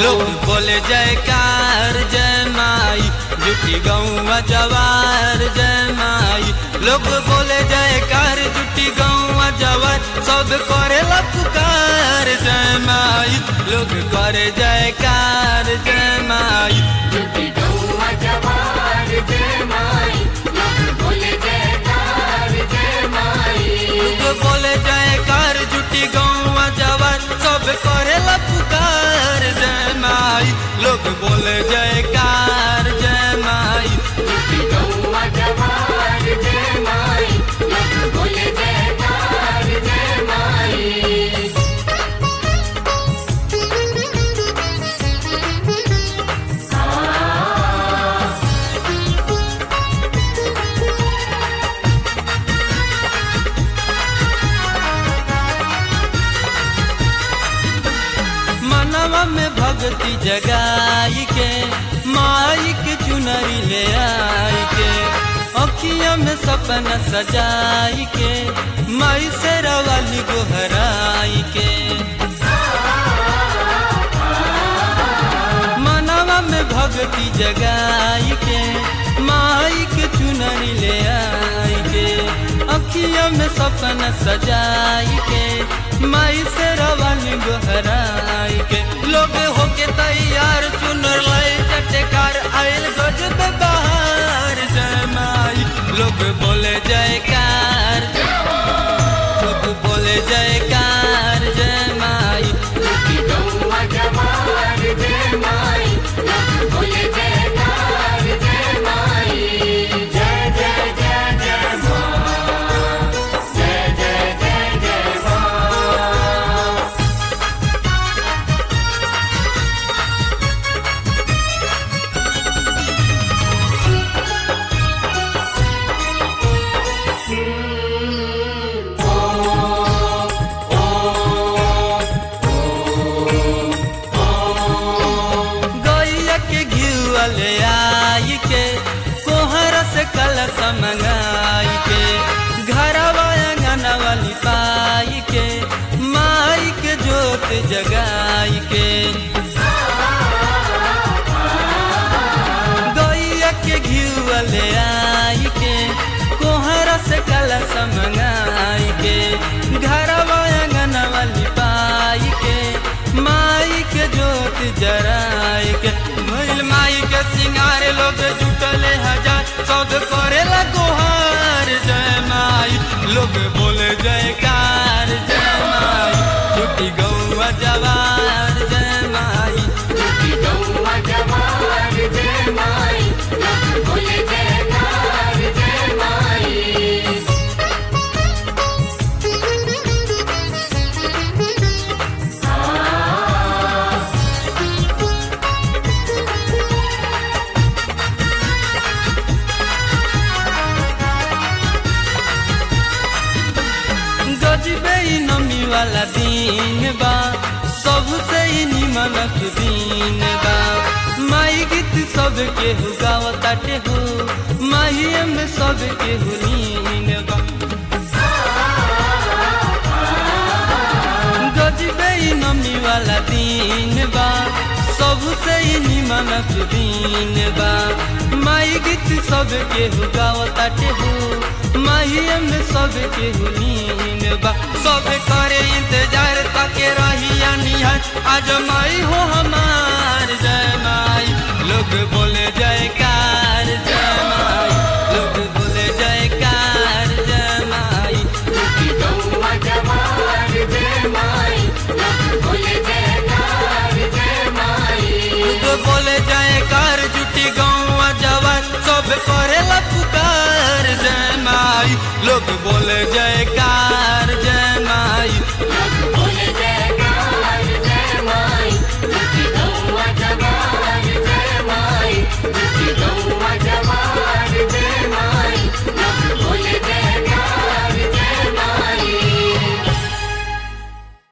लोग बोले जयकार जय माई जुटी गौवा जवार जय माई लोग बोले जयकार जुटी गौवा जवार सब करे पुकार जय माई लोग करे जयकार जय माई जुटी गौवा जवार जय माई लोग बोले जयकार जय माई लोग बोले जयकार जुटी गौवा जवार सब करे पुकार जय माई लोग बोले जयकार जय माई जुटी गौवा जवार जय माई लोग बोले जयकार जय माई मनवा में भक्ति जगाई के माई के चुनरी ले आई के अखिया में सपना सजाई के माई से रवाली गोहराई के मनवा में भक्ति जगाई के माई के चुनरी ले आई के अखिया में सपना सजाई के माई से रवानी गोहराई के लोग होके तैयार चुनर लाई चटकार आयल गजब बहार जय माई लोग बोले जयकार लोग बोले जयकार जय माई जुटी गौवा जवार जय माई लोग बोले जयकार जय माई जय जय जय जय माँ जय जय जय जय माँ गैया के घिउआ ले आई के कोहर से कलश मंगाई के घरवा अंगनवा लिपाई के माई के जोत जगाई के गैया के घिउआ ले आई के कोहर से कलश मंगाई के घरवा अंगनवा लिपाई के माई के जोत जराई के भइल माई के सिंगार लोग जुटले हजार सौद करे गुहार जय माई लोग बोले जयकार जय माई छुट्टी गौवा जवार जय माई जुटी गौवा जवार जय माई लोग बोले जयकार जय माई गजबे ई नमी वाला दिन बा सबसे ही निमन दिन बा माई गीत सब के हु गावताटे हो माही में सब के हु नीन बा गजबे ई नमी वाला दिन बा सबसे ही निमन दिन बा माई गीत सब के हु गावताटे हो माही में सब के हु नीन बा सब करे इंतजार ताके रहिया निहार आज माई हो